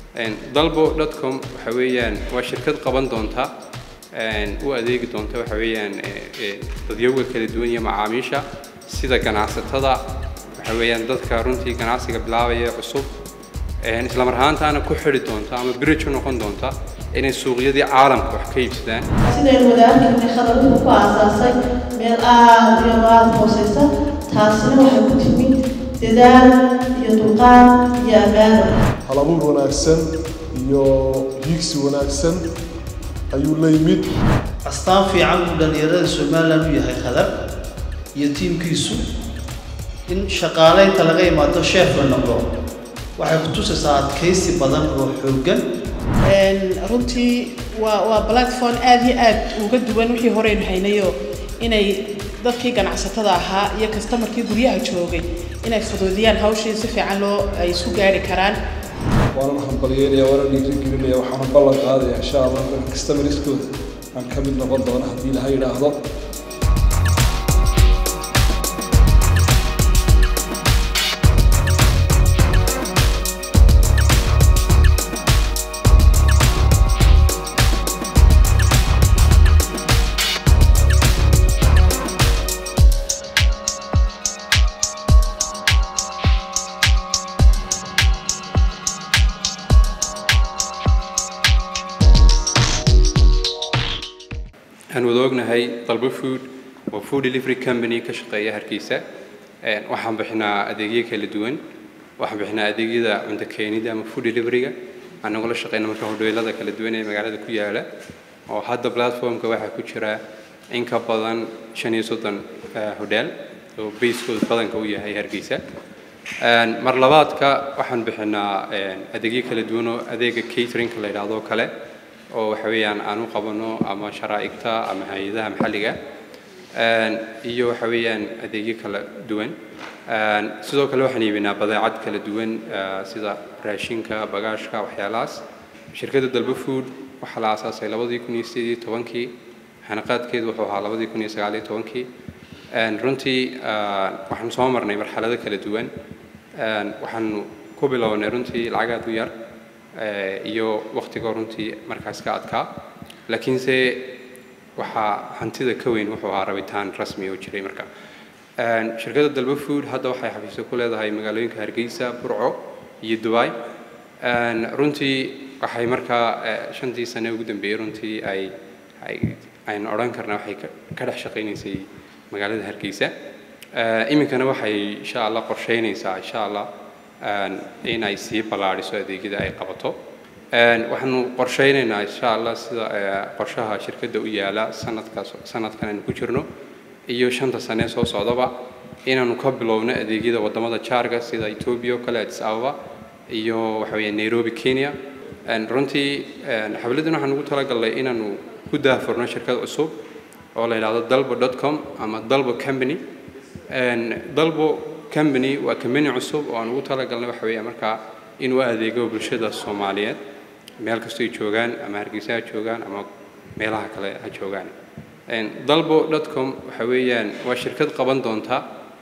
dalbo dotcom waxa weeyaan waa shirkad qaban doonta u adeegi doonta waxa weeyaan dadyowga kala duwan iyo macaamiisha sida ganacsatada waxa weeyaan dadka runtii ganacsiga bilaabaya cusub isla mar ahaantaana ku xidhi doonta ama bridge u noqon doonta inay suuqyadii caalamka wax ka iibsadaan sidaynu wada arkaynay khadaruhu ku aasaasay meel aada iyo aada hooseysa taasina waxay ku timid dadaal iyo dulqaad iyo ammaano halabuur wanaagsan iyo hiigsi wanaagsan ayuu la yimid astaan fiican uu dhallinyarada somalilan u yahay khadar iyo tiimkiisu in shaqaaleynta laga imaado sheef la noqdo waxay ku tusaysaa adkaysi badan oo xooggan runtii waa waa platform aada iyo aad uga duwan wixii horeynu haynayo inay dadkii ganacsatada ahaa iyo kastamarkii guryaha joogay inay fuduudiyaan hawshii si fiican loo ay isku gaari karaan waanan hambalyeynaya waana dhiirigelinaya waxaana ballan qaadaya insha allah in customerskooda aan ka mid noqon doono haddii laha yidhaahdo waxaan wada ognahay dalbo food waa food delivery company ka shaqeeya hargeysa waxaan bixinaa adeegyo kala duwan waxaan bixinaa adeegyada cunto keenida ama food deliveryga anagoo la shaqeyna marka hodheelada kala duwan ee magaalada ku yaala oo hadda platformka waxaa ku jira in ka badan shan iyo soddon hodheel oo basekooda badanka u yahay hargeysa mar labaadka waxaan bixinaa adeegyo kala duwan oo adeega cateringka la yidhaahdo kale oo waxa weeyaan aan u qabano ama sharaa'igta ama hay-adaha maxalliga iyo waxa weeyaan adeegyo kala duwan sidoo kale waxaan iibinaa badeecad kala duwan sida raashinka bagaashka waxyaalahaas shirkadda dalbo food waxaa la aasaasay labadii kun iyo sideed iyo tobankii xanaqaadkeedu wuxuu ahaa labadii kun iyo sagaal iyo tobankii runtii waxaanu soo marnay marxalado kala duwan waxaanu ku bilownay runtii lacag aad u yar iyo waktiga runtii markaas ka adkaa laakiinse waxaa hantida ka weyn wuxuu ahaa rabitaan rasmi oo jiray marka shirkadda dalbo food hadda waxay xafiisyo ku leedahay magaalooyinka hargeysa burco iyo dubai runtii waxay markaa shantii sane ugu dambeeyey runtii ay aynu odhan karnaa waxay ka dhex shaqaynaysay magaalada hargeysa iminkana waxay insha allah qorsheynaysaa insha allah in ay sii ballaadhiso adeegyada ay qabato waxaanu qorsheynaynaa insha allah sida qorshaha shirkadda u yaala sanadkaas sanadkan aynu ku jirno iyo shanta sane soo socdaba inaanu ka bilowno adeegyada wadamada jaarka sida ethiopia oo kale addis ababa iyo waxa weeye nairobi kenya runtii xafladdan waxaan ugu talagalnay inaanu ku daafurno shirkad cusub oo la yidhaahdo dalbo dot com ama dalbo company dalbo company waa company cusub oo aan ugu talagalnay waxa weeye markaa inuu adeego bulshada soomaaliyeed meel kastoo ay joogaan ama hargeysa ha joogaan ama meelaha kale ha joogaan dalbo dot com waxa weeyaan waa shirkad qaban doonta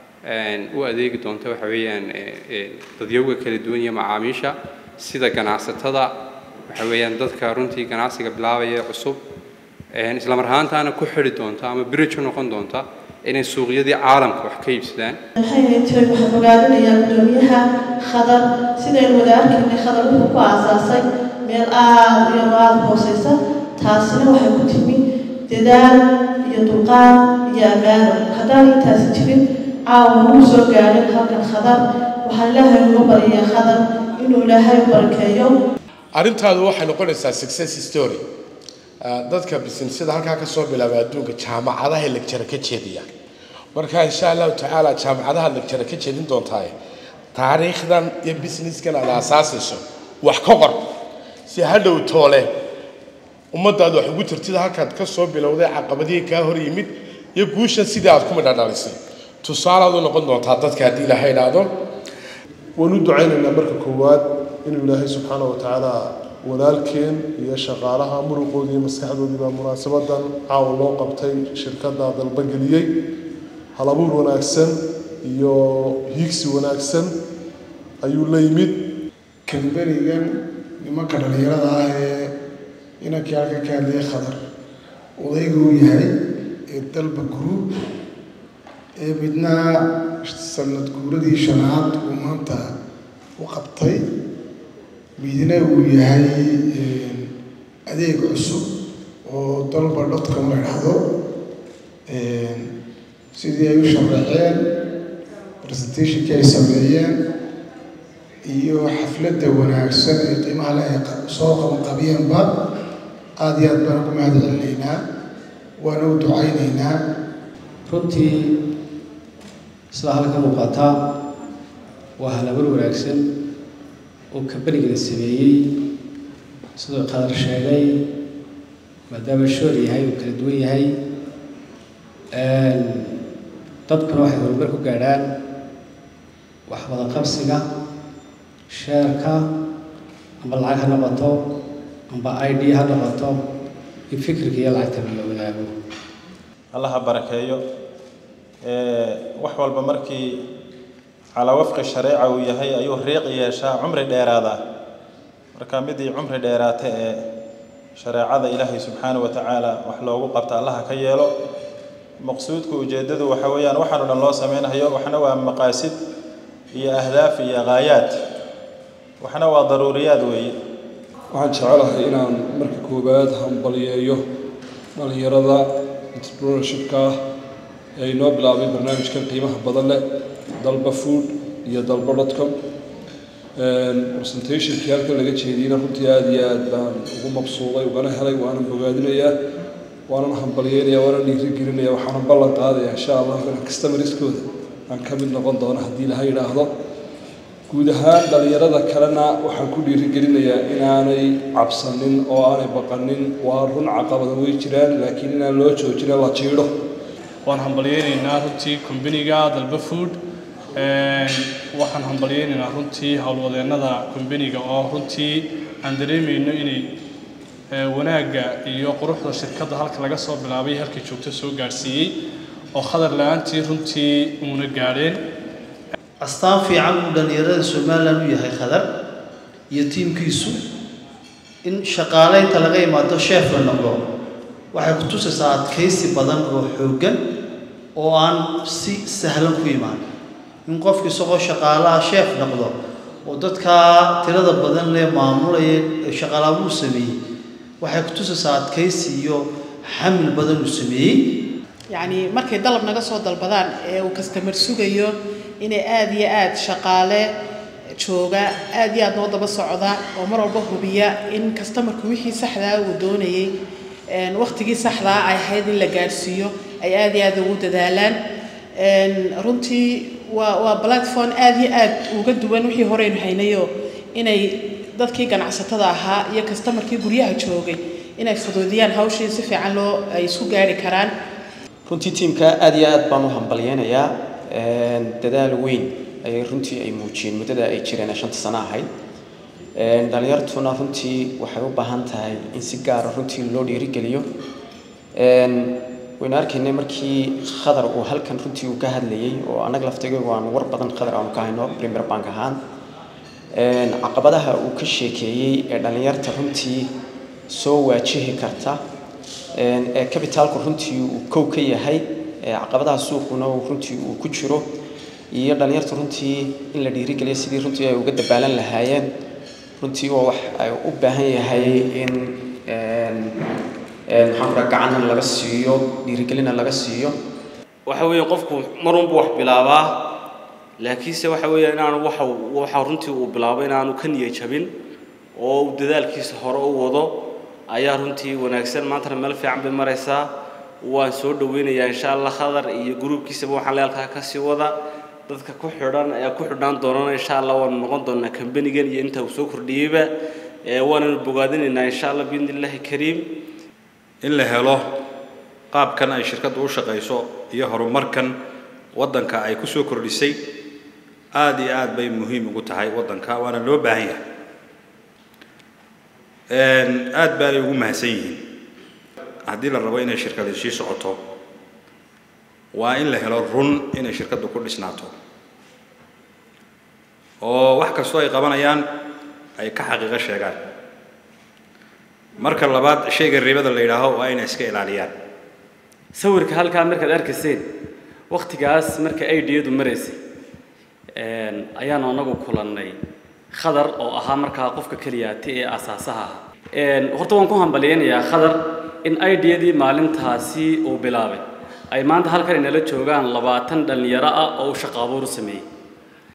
u adeegi doonta waxa weeyaan dadyowga kala duwan iyo macaamiisha sida ganacsatada waxa weeyaan dadka runtii ganacsiga bilaabaya cusub isla mar ahaantaana ku xidhi doonta ama bridge u noqon doonta inay suuqyadii caalamka wax ka iibsadaan maxay tahay waxaan ogaadinayaa gudoomiyaha khadar sidaynu wada arkaynay khadaruhu ku aasaasay meel aada iyo aada hooseysa taasina waxay ku timid dadaal iyo dulqaad iyo ammaano haddaan intaasi jirin caawa nagu soo gaadhin halkan khadar waxaan ilaahay uga baryayaa khadar inuu ilaahay u barakeeyo arrintaadu waxay noqonaysaa success story dadka businessyada halkaa ka soo bilaaba adduunka jaamacadaha lecture ka jeediya marka insha allahu tacaala jaamacadaha lecture ka jeedin doontaa taariikhdan iyo businesskan aad aasaasayso wax ka qor si hadhow toole ummadaad wax ugu tirtida halkaad ka soo bilowday caqabadihii kaa hor yimid iyo guushan sidii aad ku midhadhalisay tusaalaad u noqon doontaa dadka haddii ilaha idhaahdo waan u ducaynaynaa marka koowaad inuu ilaahay subxaana wa tacaala walaalkeen iyo shaqaalaha muruqoodii iyo maskaxdoodii baa munaasabadan caawa loo qabtay shirkadda dalbageliyey halabuur wanaagsan iyo hiigsi wanaagsan ayuu la yimid kambanigan nimanka dhallinyarada ah ee inankii halka ka hadlayay khadar odaygu uu yahay ee dalba group ee midna sanad guuradii shanaad uu maanta u qabtay midna uu yahay adeeg cusub oo dalba dotcom la idhaahdo sidii ay u shareeceen presentationkii ay sameeyeen iyo xafladda wanaagsan ee qiimaha leh ay soo qabanqabiyeenba aada iyo aad baan ugu mahad celinaynaa waana u ducaynaynaa runtii sida halka muuqata waa halabar wanaagsan oo kabanigana sameeyey siduu qadar sheegay maadaama shoor yahay uu kala duwan yahay dadkuna waxay horumar ku gaadhaan wax wada qabsiga sheerka amba lacag ha noqoto amba i d ha noqoto in fikirka iyo lacagtaba la wadaago allah ha barakeeyo wax walba markii calaa wafqi shareeca uu yahay ayuu riiqi yeeshaa cumri dheeraada marka midii cumri dheeraata ee shareecada ilaahay subxaana wa tacaala wax loogu qabta allaha ka yeelo maqsuudka ujeeddadu waxa weeyaan waxaan o dhan loo samaynayo waxna waa maqaasid iyo ahdaaf iyo gaayaad waxna waa daruuriyaad weeye waxaan jecelahay inaan marka koowaad hambaliyeeyo dhallinyarada entrepreneurshipka ah ee inoo bilaabay barnaamijkan qiimaha badan leh dalba food iyo dalba dotcom presentationkii halkan laga jeediyeyna runtii aada iyo aad baan ugu mabsuuday ugana helay waanan bogaadinayaa waanan hambalyeynaya waanan dhiirigelinaya waxaanan ballan qaadaya insha allah inaan customeriskooda aan ka mid noqon doono haddii laha yidhaahdo guud ahaan dhallinyarada kalena waxaan ku dhiirigelinayaa inaanay cabsanin oo aanay baqanin waa run caqabada way jiraan laakiin inaan loo joojina la jiidho waan hambalyeynaynaa runtii kombaniga dalba food waxaan hambalyeynaynaa runtii howlwadeennada kombaniga oo runtii aan dareemayno inay wanaagga iyo quruxda shirkadda halka laga soo bilaabay halkii joogto soo gaadhsiiyey oo khadar la-aantii runtii uuna gaadheen astaan fiican uu dhallinyarada somalilan u yahay khadar iyo tiimkiisu in shaqaaleynta laga imaado sheef la noqdo waxay ku tusaysaa adkaysi badan oo xooggan oo aan si sahlan ku imaan in qofku isagoo shaqaalaha sheef noqdo oo dadkaa tirada badan lee maamulaya shaqaalaabuu sameeyey waxay ku tusaysaa adkaysi iyo xamil badan uu sameeyey yacni markay dalab naga soo dalbadaan ee uu kastamar sugayo inay aada iyo aada shaqaale jooga aada iyo aada noo daba socda oo mar walba hubiya in kastamarku wixii saxdaa uu doonayey waktigii saxdaa ay ahayd in la gaadhsiiyo ay aada iyo aada ugu dadaalaan runtii waa waa platform aada iyo aada uga duwan wixii horeynu haynayo inay dadkii ganacsatada ahaa iyo kastamarkii guryaha joogay inay fuduudiyaan hawshii si fiican loo ay isku gaari karaan runtii tiimka aada iyo aad baan u hambalyeynayaa dadaal weyn ayay runtii ay muujiyeen muddada ay jireen ee shanta sano ahayd dhalinyartuna runtii waxay u baahan tahay in si gaara runtii loo dhiirigeliyo waynu arkaynay markii khadar uu halkan runtii uu ka hadlayey oo annaga laftigaygu aan war badan khadar aanu ka hayno premier bank ahaan caqabadaha uu ka sheekeeyey ee dhalinyarta runtii soo waajihi karta ee kabitaalku runtii uu kow ka yahay caqabadaha suuquna runtii uu ku jiro iyo dhalinyarta runtii in la dhiirigeliyo sidii runtii ay uga dabaalan lahaayeen runtii waa wax ay u baahan yahay in maxaan kuraa gacanna laga siiyo dhiirigelina laga siiyo waxa weeye qofku marunbu wax bilaabaa laakiinse waxa weeye inaanu waxa waxa runtii uu bilaabo inaanu ka niyad jabin oo uu dadaalkiisa hore u wado ayaa runtii wanaagsan maantana meel fiican bay maraysaa waan soo dhaweynayaa insha allah khadar iyo gruubkiisaba waxaan leelkaa ka sii wada dadka ku xidhan ee ku xidhnaan doonana insha allah waanu noqon doonaa kambanigan iyo inta uu soo kordhiyeyba waananu bogaadinaynaa insha allah biidni illaahi kariim in la helo qaabkan ay shirkaddu u shaqayso iyo horumarkan waddanka ay ku soo kordhisay aada iyo aad bay muhiim ugu tahay waddanka waana loo baahan yahay aad baanay ugu mahadsan yihiin haddii la rabo inay shirkadi sii socoto waa in la helo run inay shirkaddu ku dhisnaato oo wax kastoo ay qabanayaan ay ka xaqiiqo sheegaan marka labaad shayga ribada la yidhaaho waa inay iska ilaaliyaan sawirka halkaa markaad arkayseen waktigaas marka aidiyadu maraysay ayaanu anagu kulannay khadar oo ahaa markaa qofka keliyaati ee asaasaha ah horta waan ku hambalyaynayaa khadar in idiyadii maalintaasi uu bilaabay ay maanta halkan inala joogaan labaatan dhallinyaro ah oo uu shaqo abuur u sameeyey